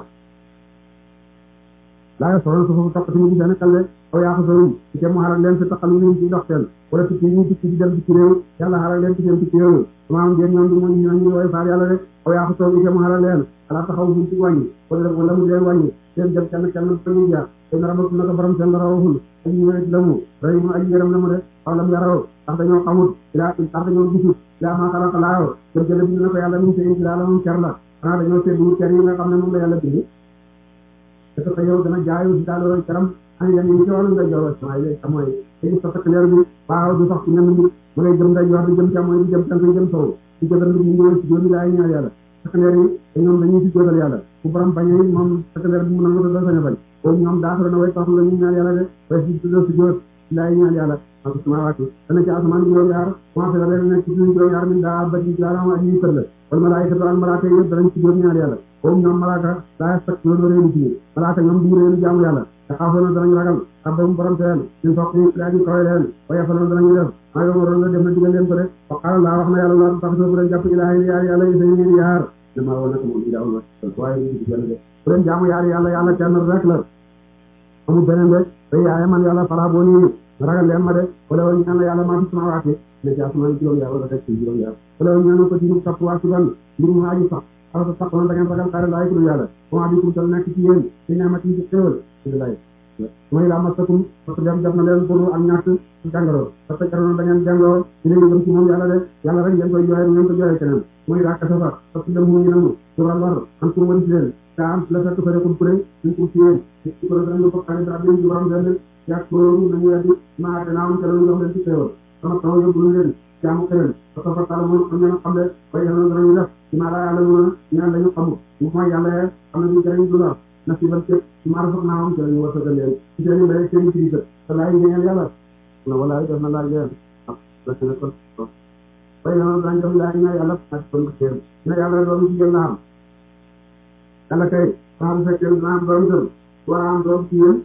laa soxla su foofu topp tamit di seen kal de aw yaa ko sorum ci mu xaral leen si taxal ñu ci dox seen wala tukki ñu tukki di dem ci réew yàlla xaral leen ci seen tukki réew maam ngeen ñoom di mu ñu ñu way faar yàlla rek aw yaa ko sorum ci mu xaral leen ala taxaw buñ ci wàññi wala wala mu leen wàññi seen jëm kenn kenn fa ñu jaar te na rabatu naka borom seen la rawul ak ñu wéet la mu ray mu aji yaram la mu de aw lam yaraw tax dañoo xamut ila tax dañoo gisut ila ma xalaqa laaw jëm jële bi na ko yàlla mu seen ci la mu cer la xanaa dañoo seetlu cer yi nga xam ne moom la yàlla bind te ko yow dana jaayu si daal loolu caram an yan yi ci wàllu ngay joor waaye léegi xam mooy léegi sa takk leer bi waaw du sax ci ñenn nit mu ngay jëm ngay joor di jëm càmmooy di jëm tànk di jëm sow di jëbal nit ñi ñëw ci jóomi laay ñaar yàlla takk leer yi te ñoom dañuy si jóotal yàlla bu borom bañee moom takk leer bi mu nangu te doo sañ a bañ boobu ñoom daafara na way tax la ñu ñaan yàlla de way si tuddoo si jóot laay ñaan yàlla ak sama wàcc dana ci asamaan juróom yaar commencé la leen nekk ci suñu juróom yaar min daa bati jaaram ak ñuy kër la wala malaayikatu al malaaka yëpp danañ ci juróom ñaar yàlla boobu ñoom malaaka daa fekk loolu réeru ci malaaka ñoom duñu réeru jaamu yàlla te xaafoona danañ ragal rabbahum borom seen ñun toog ñu daa ñu kawe leen wa yafaloon danañu def maa yow waroon la def na digal leen ko de wa qaala laa wax na yàlla laa tax bu leen jàpp ilaahi yaar yàlla yi dañu leen yaar dama woon nag moom ilaahu wa waaye ñu ci kenn de bu leen jaamu yaar yàlla yàlla kenn rek la amul beneen de day yaaye man yàlla fala boo nii ragal leen ma de wala woon ñaan la yàlla maa fi samaawaati ne ci asamaan juróom yaar wala rek ci juróom yaar wala woon ñaan ko ci ñu topp waa ci ban mbir mu aji sax ala sa sax da ngeen ragal xaare laay ku yàlla comment bi kum tal nekk ci yéen ci neemat yi ci xéwal ci lay mooy laa masakum parce que dem jot na leen pour ak ñàkk jàngoro parce que jaroon da ngeen jàngoo ci leen gëm ci moom yàlla de yàlla rek ngeen koy jooye ngeen ko jooye keneen mooy daa kasa fa parce que dem mu ngi nangu sural war am pour wari si leen daa am la fekk fa rekul kuré suñ ko fiyee ci ko danañu ko xarit dara bi juróom benn yàq loolu nañu weddi maa te naawam ca lañu jox leen ci xéewal sama taw yóbbu leen jaamu keneen parce que fa taala moom xam ngeen xam ne bay yàlla danañu def ci maa daa yàlla mën a ñaan lañu xamul mooy yàlla xam ne du jëriñ du lor na si ban cëg ci maa rafet naa am ci lañu wërsëgal leen ci seen mbéy seen ci te laay ngeen yàlla na walaay def na laaj leen ah la seen kon bay yàlla dañ def laaj na yàlla ak kon seen na yàlla doon ci yéen la am yàlla kay saa bu fekkee dina am doom tër war a am doom ci yéen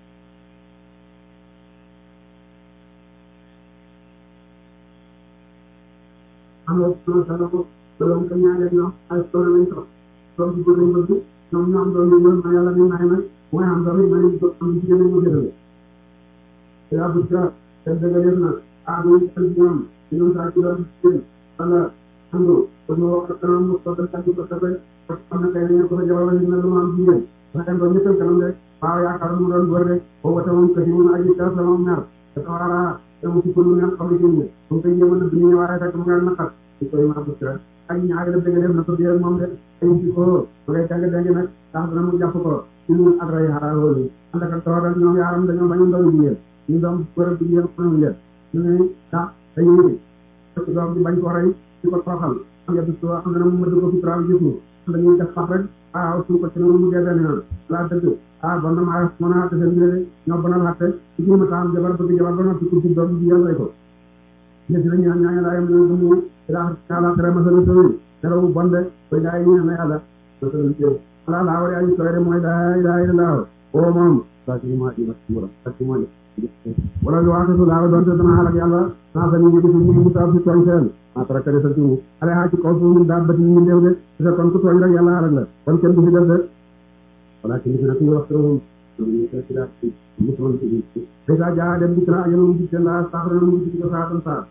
am na solo solo ko doom ko ñaareel ñoom ay solo lañ ko doom ci bëgg lañ bëgg ñoom ñoo am doom yi ñoom ma yàlla ni may nag mooy am doom yi ma ne ko am ci yeneen mu jëlale te abou sa te dëgaleef na ah muy xel ci ñoom ci ñoom saa ci doon ci wala andu ko ñu wax kanam mu ko dal ci ko tabe parce que am na kay ñu ko fa jabal ñu na lu ma am jigéen ba dem ba ñëkkal kanam de waaw yaakaar mu doon góor de ko wata moom ko ci mun aji ka sama mer te wara te mu ci ko lu ngeen xam ci ñu mu koy yëma na ñu waré tak mu ngeen naqat ci koy ma bu ak ñaari la dëgg def na ko biir moom de ay ci ko ma ngay jàng jàng nag tax dana mu jàpp ko ci lu ak ray xara loolu ànd ak toog ak ñoom yaaram dañoo bañu ndaw jigéen ñu doom góor ak jigéen xamuñ leen ñu ne tax dañuy fekk doom bi bañ ko rey ci ko toroxal am yedd su xam ne mu mëdd ko fi traal gisu dañuy def sax rek ah su ko ci noonu mu dee benn yoon laa dëgg ah bon na maa mën a xatte seen biir ñoo bonal xatte ci jéem a taam jabar bëgg jabar ba noppi ku ci doom bi jigéen rey ko ñetti la ñaan ñaan laayam ñu gëmu ila kala kare masalu tawi nelaw bonde koy laay ñu na yàlla masalu tawi ala la wari ayi soyre mooy la ilaha illallah o moom sa ci ma di masmura sa ci ma wala lu waxe la doon te dana halak yàlla na sa ni ngi ñu mu taw ci tooñ seen ma tara kare sa ci ala ha ci kaw fu da bat ñu ndew de sa kon ku tooñ rek yàlla halak la kon kenn du fi def de wala ci ni ñu wax ñu ñu ko ci la ci ñu ko ci dèjà jaa dem di tra yéen di ci la sax na mu ci ko sa tan sa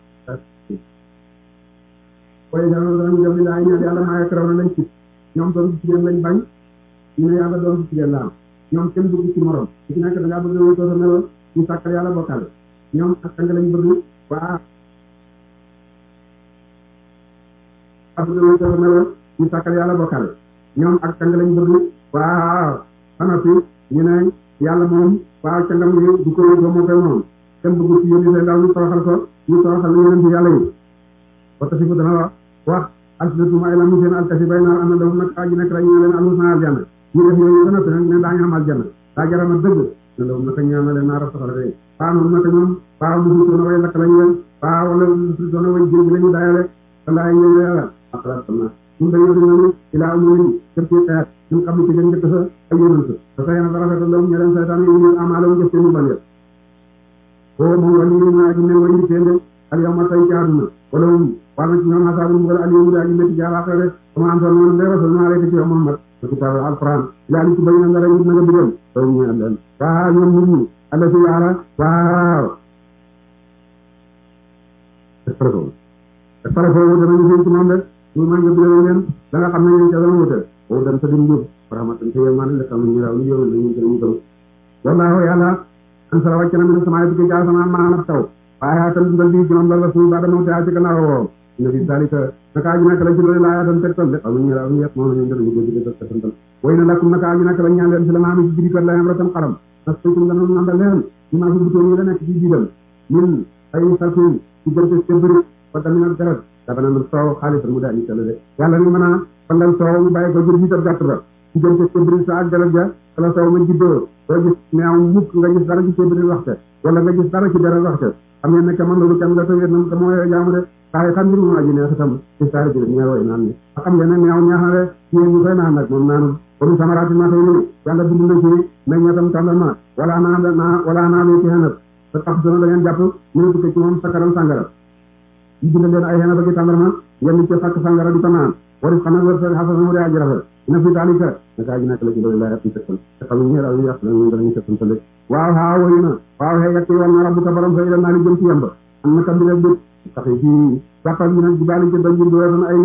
koy dana danañ jëm li laay ñaan yàlla maa yakraw na lañ ci ñoom doom ci jigéen lañ bañ ñu ne yàlla doom ci jigéen la am ñoom kenn bëgg ci morom ci ci nekk da ngaa bëgg wéy sa melo ñu sàkkal yàlla bokkal ñoom ak sang lañ bëgg waa a bëgg wéy sa melo ñu sàkkal yàlla bokkal ñoom ak sang lañ bëgg waaw xana fi ñu ne yàlla moom waaw cangam gi du ko wéy moo koy moom kenn bëgg ci yónni seen ndaw ñu toroxal ko ñu toroxal yeneen ci yàlla yi wata si fu dana wax wax alsidatum ay lamu seen alkasi bay naar ana lahum nag aji nekk rek ñu leen alhusna aljanna ñu def yooyu ba noppi nag ne daañu am aljanna daa jarama dëgg ne lahum naka ñaan na leen naar safara de paa noonu naka ñoom paa musu doona way lakk lañ leen paa wala musu doona way jéegi la ñu dayale wala ñëw yàlla après sama ñun dañoo dañoo ilaa umuri jëm ci xeet ñun xam ne ci gën njëkk sa ay yonent te sa yéen dara rafetal lahum ñe leen saytaan yi ñu amaala mu jëf seen ban yëpp o moom wali ñu aji ne way ñu teende al yawma tay ci àdduna wala war na ci ñoom asaabu mbugal al yawma aji métti jaaraata de sama am solo noonu de rasul naa rek ci yow Muhammad te kitaab alquran ila li ci bañ na dara na nga digal taw ñu am leen waa ñoom nit ñi alla ci yaara waaw espresso espresso wu danañu seen ci moom de ñu ma nga digal leen da nga xam ne ñu ca dana wute o dem sa dim njub rahmatan te yow maa ne la xam ñu raw ñu yow ñu ñu ñu gëm wallahu yàlla an sala wàcc na mi sama bi jaar sama maanaam taw waaye tam dundal bi ci moom la rasul ba dama taa ci gannaaw woo ina fi dalika naka aji nak la ci loolu laa tam tegtal de xam ñu raw ñu yet moom ñu ndal ñu ko ci def tegtal way na lakum naka aji nak la ñaan leen ci la maami ci jiri kër la am ratam xaram nas ko ngam ñu nandal leen ñu ma fi butoon yi la nekk ci jiidal min ay salfi ci jënte ci bëri fa tamina dara dafa na soow xaalis mu daal ci la de yàlla ni mën a fandal soow mu bàyyi ko jël jiital gàtt ba ci jënte ci bëri sa ak dara ja kala soow ma jiddoo doo gis meew mukk nga gis dara ci ci bëri waxte wala nga gis dara ci dara waxte xam ngeen ne man loolu kenn la tawet nam te mooy jaamu de saa yi xam ngir mu aji neex itam ci saari ci ñeew way naan ni a xam ngeen ne neew neex na de ci ñu koy naan nag moom naanu comme samaraati ma tey ni yàlla bind na ci meññatam tàndarma wala naa naa wala naa lu ci xenat te tax dona da ngeen jàpp ñu dugg ci moom sakaram sàngara yi bind leen ay xenat ak i tàndarma ngeen ci sàkk sàngara di ko naan waris xam nag wërsëg xasana mu de aji rafet ina fi daalika naka aji nekk la ci loolu laa yàpp tëkkal te xam ñu daal ñu yàq ñu danañu tëkkantale waaw haa woyu na waaw xëy yàq yoon na rabbuka borom sa ila naa li jëm ci yemba am na kam bi rek bët sax yi fii jàppal ñu nag jibaali ci doj yi dootan ay néeg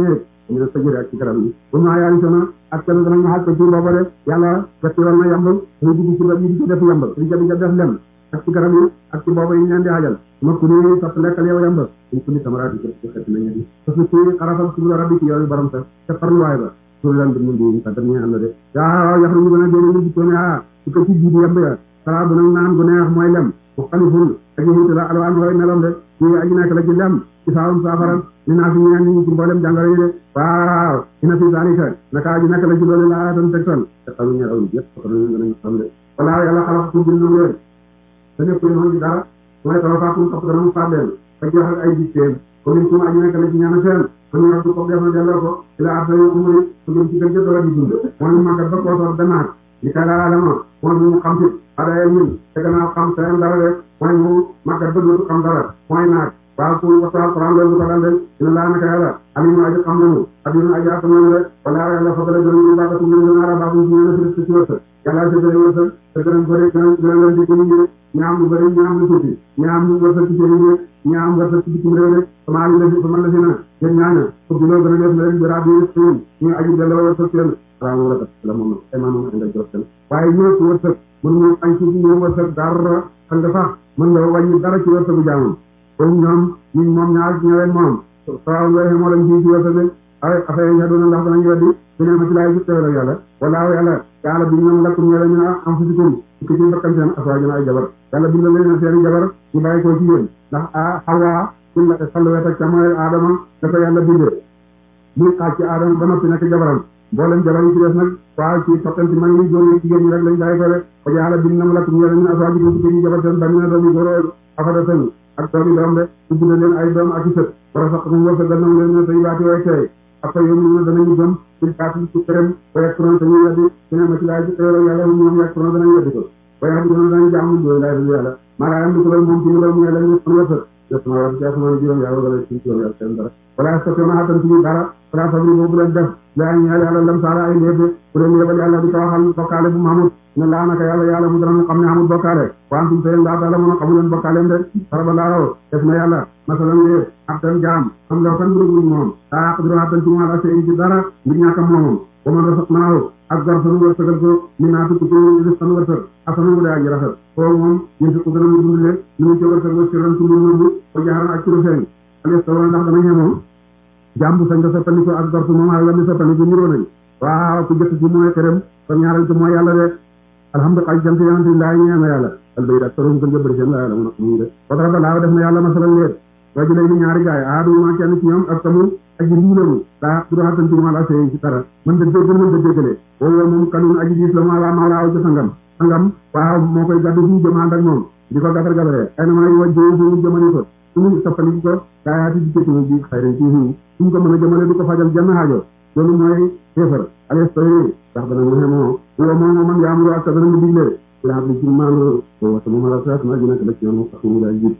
ñu ne sa jëre ak ci garab yi bu ma yaani sona ak kenn danañ ma xaj ko ci booba de yàlla festival na yamb muy dugg ci yi di ko def yamb di jabi def lem ak ci garab yi ak ci booba yi ñeen di xajal ma ku ni sapp lekkal yow yamb ñu ku ni samaraati ko ci xet na ñedi parce que ci xarafal subula rabbi ci yow borom sa te farluwaay ba suul lan bi mun di sa dañu am na de yaa yax ñu gën a génne ñu dikkoo ne ah su ko ci jiidi yamb ya sala bu nag naan gu neex mooy lem mu xaliful aji xiiti la alwaan koy meloom de ñu aji nekk la ci lem ci saawum saafara ni naa fi ñeen ñi ci mboolem jàngoro yi de waaw ina fi zalika naka aji nekk la ci loolu laa tan tegtal te xamu ñe raw yëpp ko ñu gën a xam de wala yàlla xalax ku bind leen te nekk ñu ci dara mooy tawa faakum topp dana mu faat leen ak jox ak ay dictéem ko min kuma aji nekk la ci ñaana seen kon ñu rabbu ko def na delloo ko ila arda yu umri su gën ci gën jëtt la di dund moo ñu màggat ba koo soor danaat li kay laa adama moo ñu xam ci adaya ñun te gannaaw xam seen dara de mooy mu màggat ba dootu xam dara mooy naag waaw pour waxtu alquran loolu ko dal de dina laa naka yàlla alimu aji xam nañu adina aji attan nañu de wala yàlla fa dala gëna ñu baagatu ñu ñu ala baabu ñu ñu ci ci wërsëg yàlla ci bëri wërsëg te gëna bëri gëna gëna leen di gëna ñu ñaam lu bëri ñaam lu tuuti ñaam lu wërsëg ci seen yi ñaam wërsëg ci bitim réew de sama ali la fi sama la fi na yéen ñaaña pour loo gën a def leen bi rabbi suun ñu aji delloo wërsëg seen raam wala la moom ay maam moom nga jox seen waaye ñoo ci wërsëg mën ñu añ ci ñu wërsëg dara xam nga sax mën nga wàññi dara ci wërsëgu jaamam kon ñoom ñi moom ñaar ñëween moom sawa nga moo lañ ci ci wërsëg ay affaire yi doona ndax danañ weddi su ne ma ci laay ci teewal yàlla wala yàlla yàlla bi ñoom lakkum ñële ñu am fusikum ci ci bakkan seen aswaajuna ay jabar yàlla bi la leen seen jabar ñu bàyyi ko ci yéen ndax a xawaa ci la sallu wet ak ca mooy aadama dafa yàlla bindee muy xaaj ci aadama ba noppi nekk jabaram mboolem jabar yi ci des nag waaw ci toppante mag ñi góor yi jigéen ñi rek lañ bàyyi ko de ko yàlla bind na mu lakkum ñële ñu aswaajuna ci ñu jabar seen bànni na doomi góor afada seen ak doomi doom de ubbi na leen ay doom ak i sët wara sax mu wërsëgal na mu leen ne say baati way tey après yow ñu danañu gëm ci kaati ci këram ba yàq turon dañuy weddi ci ne ma ci laay ci xéewal yàlla ñoom yàq turon danañ weddi ko ba yàq turon danañ jaamu dooy laay dul yàlla maa laa am di ko loolu moom ci mu doon mu yàlla ñu kon wërsëg yëpp ma war ci asamaan juróom yàlla wala ci juróom yàlla seen dara wala sotti ma xatan ci dara wala sabri boobu leen def laa ñeel yàlla lam saala ay léeb bu leen yebal yàlla di ko waxal bokkaale bu Mahmoud ne laa naka yàlla yàlla mu dara mu xam ne amul bokkaale wa antum seen laa taala mën a xamu leen bokkaaleem de saraba laaw def na yàlla masalan de ab tan jaam am law kan buruguñ moom daa aqdiru hatan ci moom asee ci dara ngir ñàkkam moomam wa man rasaq naaw ak gor sanu wërsëgal ko min naa tukki ci ris san wërsëg asana mu de aji rafet kooku moom yéen si ko gën a mu dundle ni mu ci wërsëg wa sirran ci mbir moomu ko jaxaran ak ci lu feeñ ales tawra ndax dana ñemoo jaam bu sañ nga soppandiko ak gor su moom ak la mi soppandiko niroo nañ waaw ku jëkk ci mooy këram ko ñaareel ci mooy yàlla de alhamdulilah jant yonante laa ñeema yàlla albay dak taroom gën jëbëri seen la yàlla mun a xamuñ de wadara ba laaw def na yàlla masalal leer waji lay ni ñaari gaay aadu ma kenn ci ñoom ak tamu aji riilamu daa dura xatan ci ma la sey ci dara mën da déggal mën da déggale woowu moom kanun aji diis la ma la ma laaw ci sangam sangam waaw moo koy gaddu fii jëmaand ak moom di ko gatar gataree ay na may wajjoo fu jëmani ko suñu soppali ko daayaati di jëkk bi xayrin ci hu suñ ko mën a jëmale du ko fajal jenn haajo loolu mooy kéefar alestoy ndax dana mu xemoo wo moom man yaamuro ak dana mu digle ila xam ne ci maano wata moom ala saat ma ji nekk la ci yoon sax mu daal jib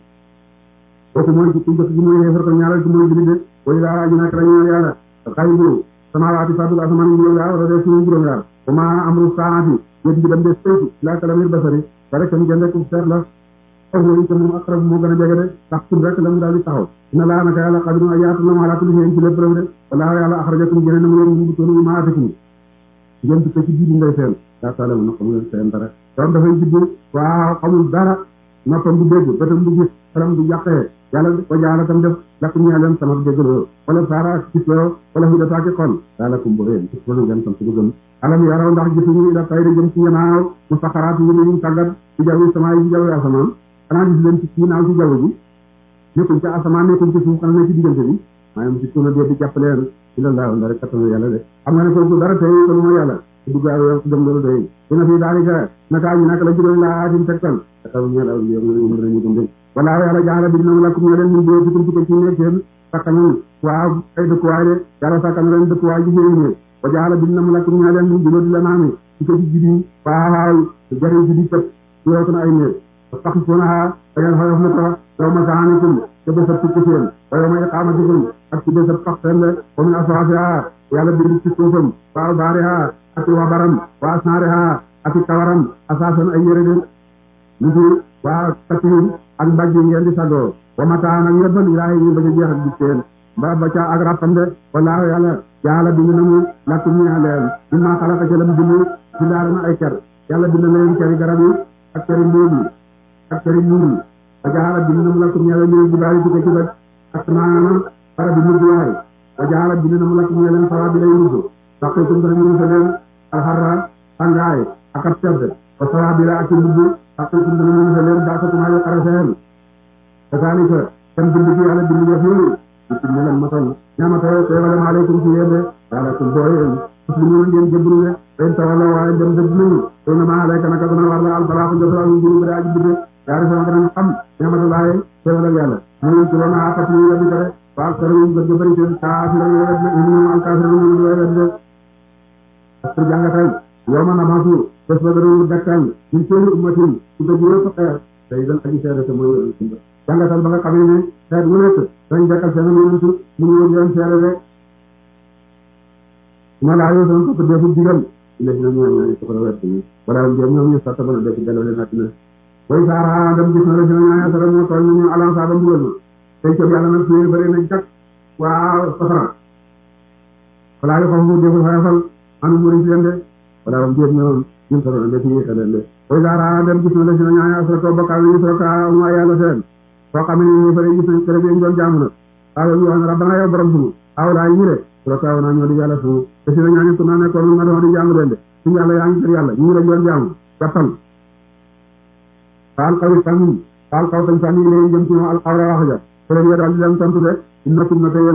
kooku mooy ci jëkk ji mooy xeefar ko ñaareel ci mooy julli de way laa aji nekk la ñaan yàlla xay bu samawaati fadul asamaan juróom yaar wala dee suñu juróom yaar wa ma amru saati yéen ji dem de seeti laa kalamir basari ba rek tam jënd ku seet la aw mooy te moom aqrab moo gën a jege de ndax tur rek la mu daal di taxaw ina laa naka yàlla xadiru ay yaatu la mu ala kulli shay'in ci lépp rek de wala yàlla axrajakum génne na mu leen ñu toonu ma atikum ngeen tukkee ci biir ngay seen daa taala na xamu leen seen dara doon dafay judd waaw xamul dara noppam du dégg bëtam du gis xelam du jàqee yàlla ko jaala tam def lakum ñee leen sama déggaloo wala saara ak gisloo wala hudata ki xol daa lakum bu réen gis loolu ngeen sant bu gën alam yaraw ndax gisuñu ila tayri jëm ci yanaaw mu saxaraat yi ñu tàggat ci jawwi sama yi ci jawwi asamaan xanaa gis leen ci kii naaw ci jaww ji nekkuñ ci asamaan nekkuñ ci suuf xanaa ne ci diggante bi waaye mu si tuuna dee di jàpp leen ci la laaw ndara kattanu yàlla de xam nga ne kooku dara tey ko lu ma yàlla su dugg ak yow gëm loolu doy dina fi daalika naka ñu naka la juróom laa aatim tegtal takaw ñeel aw yow ñu dinañu gëm de wala yàlla jaala bi dina lakum ñoo leen ñu dee ci ci ci nekk seen sakkanul waaw ay dëkkuwaay de yàlla sakkan leen dëkkuwaay ji seen ne wa jaala bi dina lakum ñoo leen ñu dina di la naami ci ko ci jibi waaw jariñ ji di tëb yow na ay néeg taxisuunaha da ngeen xoyof na ko yow ma saanikum te bésab tukki seen wa yow ma iqaamatikum ak ci bésab sax seen de wa min aswaafiha yàlla bind ci suufam wa albaariha ak i wabaram wa asnaariha ak i kawaram asaasan ay yére de lu ci waa kasiin ak mbàjj yi ngeen di sagoo wa mataan ak yëbbal ilaahi ñu bañ a jeex ak gis seen ba ba ca ak rappam de wallaahu yàlla yàlla bind na mu lakkum ñaa leen bi maa xalaqa ca lam bind ci daara na ay ker yàlla bind na leen ceri garab yi ak ceri mbóot yi ak ceri muur yi wa jaala bind na mu lakkum ñaa leen ñu jibaari tukke ci bët ak maanaam bara bi mujj waay wa jaala bind na mu lakkum ñaa leen sawa bi lay mujj saqitum dana ñu leen alxarra tàngaay ak ab sedd wa sawa bi la ak ci mujj saqitum dana ñu leen baasatumaa yu xare seen kasaalika kan bind ci yàlla bind def yooyu bisim ne leen matal ñaamata teewalam aleykum ci yéen de wala kum boo yéen muslimuun ngeen jëbbru de fen tawalla waaye dem dëgg nañu to na maa alayka naka dana war la albalaaxu jotal ñu juru bada aji bidde yaari sama danañ xam ñaamata laaye teewalal yàlla ñu ci wona apat ñu yeddi ko de waal sara ñu gëgg bëri seen kaafira ñu wet na ñu al kaafira ñu ñu wet de pour jàngatal yow ma namasu bés ba dana dakkal ñu seen ummatin ci dëgg yëpp xeer day dal aji seede te mooy jàngatal ba nga xamee ne xeet mu nekk dañ dekkal seen yonent mu ñu woon leen seere de ma laa yoo soon ko defu digal ila si na ñu ñaan ko ko wet ni wala am jëm ñoom ñu satta bana def delloo leen àddina way saara dem gis na la si na ñaan sara moo tooñ ñu alan saa ba mbugal ma tey ko yàlla nag suñu bëri nañ jak waa safara wala yo xam mu deful xayafal anu muri si leen de wala am jëm ñoom ñu sara def ñu xelal de way saara dem gis na la si na ñaan sara to bakkaal ñu sara ka mu yàlla seen soo xam ne ñu bëri gis nañ kërëb yi doon jaamu nag waaw ñu wax ne rabbana yow borom sunu aw laa ñu de sura kaw naa ñoo di yàlla sunu te si na ñaañu ko naa nekkoon nga doon di jaamu leen de suñu yàlla yaa ngi kër yàlla ñu lañ doon jaamu jàppal faal xaw sànni faal xaw tañ sànni leen jëm ci moom al xawra wax ja te leen daal di leen tontu de innakum na te